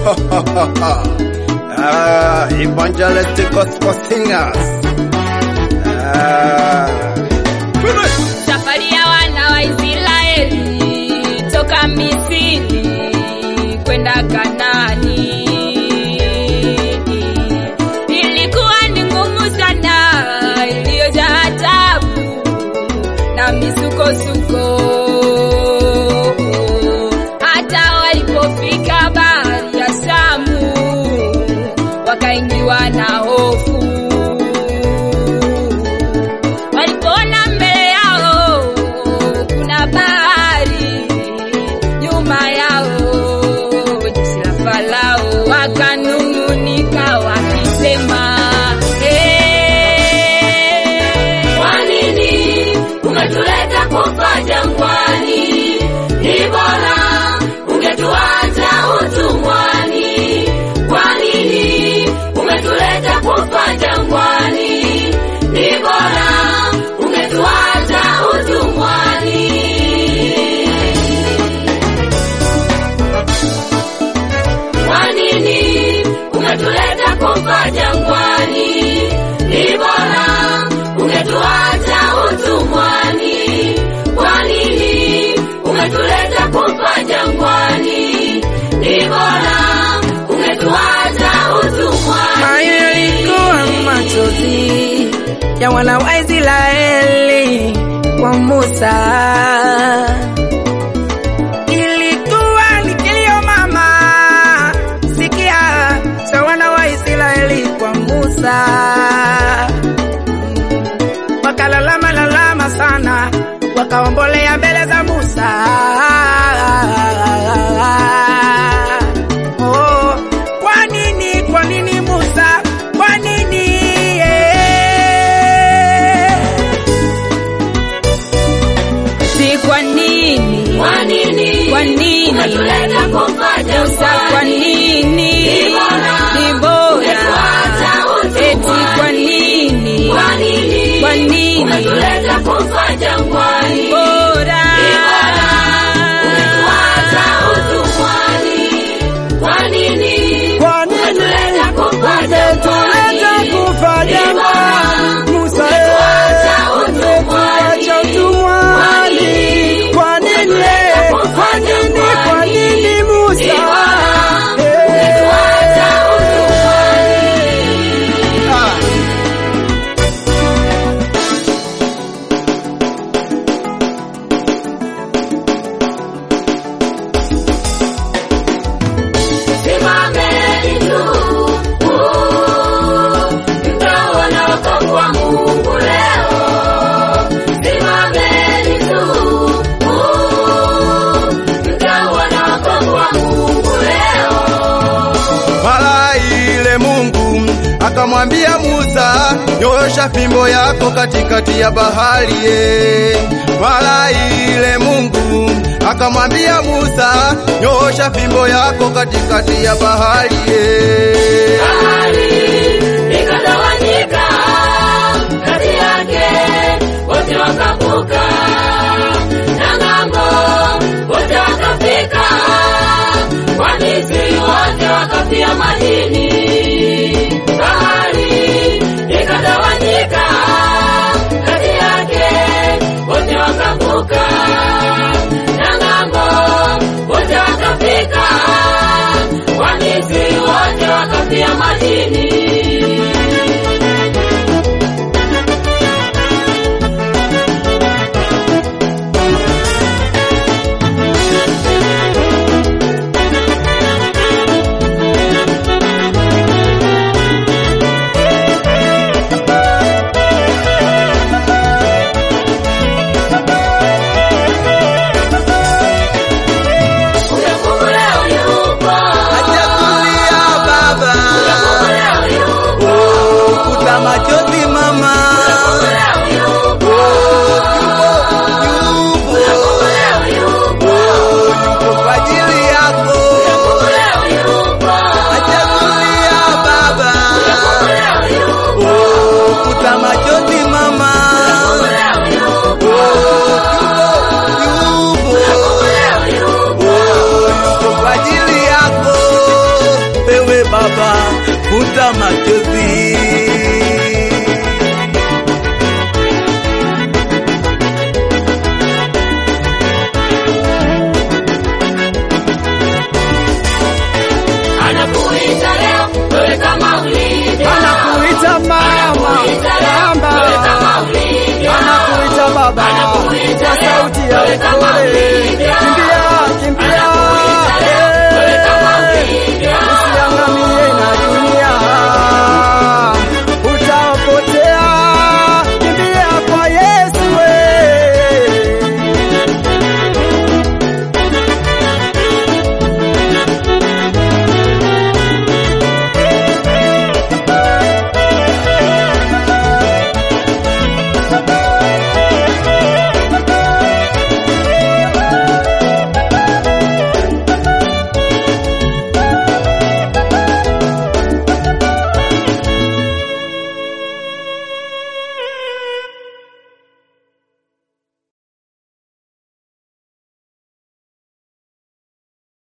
ah, evangelistic gospel singers. Ah. Safari ya wana wa Israeli toka Misri kwenda Kanaani ilikuwa ni ngumu sana, iliyojaa taabu na misukosuko. Hata walipofika bahari ya Shamu wakaingiwa na hofu walipoona mbele yao kuna bahari, nyuma yao jeshi la Farao, wakanung'unika wakisema, "Eh, Kwa nini umetuleta kufa jangwani? Ni bora ungetuacha utumwani. Kwa nini umetuleta kufa jangwani? Ni bora ungetuacha utumwani. Kwa nini umetuleta kufa jangwani? Ni bora ungetuacha utumwani. Kwa nini umetuleta kufa jangwani? Ni bora ungetuacha utumwani. Hayo yalikuwa machozi ya wana wa Israeli kwa Musa. Ilikuwa ni kilio mama, sikia, cha wana wa Israeli kwa Musa. Wakalalama lalama sana, wakaombolea mbele za Musa. Oh, kwa nini, kwa nini Musa? Kwa nini? eh? si kwa nini, Kwa nini kwa nini umetuleta kufa Musa, kwa jangwani? nini Ni bora ni bora ungetuacha eti kwa utumwani. nini Kwa nini kwa nini umetuleta kufa jangwani? bora Ungetuacha utumwani. Kwa nini Kwa nini umetuleta kufa umetuleta jangwani? kufa Ni jangwani? bora Musa, ungetuacha eh, utumwani. umetuacha utumwani. Kwa nini? Kwa nini? Kwa nini Musa? Ni bora Eh. ungetuacha utumwani. Ah. Simameni juu, uh, mtaona wokovu wa Mungu leo. Simameni juu, uh, mtaona wokovu wa Mungu leo. Mara ile Mungu akamwambia Musa, nyosha fimbo yako katikati ya bahari. ye. Mara ile Mungu akamwambia Musa, nyosha fimbo yako katikati ya bahari. ye. Bahari ikagawanyika kati yake, wote wakavuka, na ng'ambo wote wakafika, Wamisri wote wakafia majini. Bahari ikagawanyika kati yake, wote wakavuka, na ng'ambo wote wakafika, Wamisri wote wakafia majini. futa machozi. Anakuita leo wewe kama ulivyo. Anakuita mama, Anakuita leo wewe kama mama, ulivyo. anakuita baba Anakuita kwa leo sauti ya wewe kama upole. ulivyo.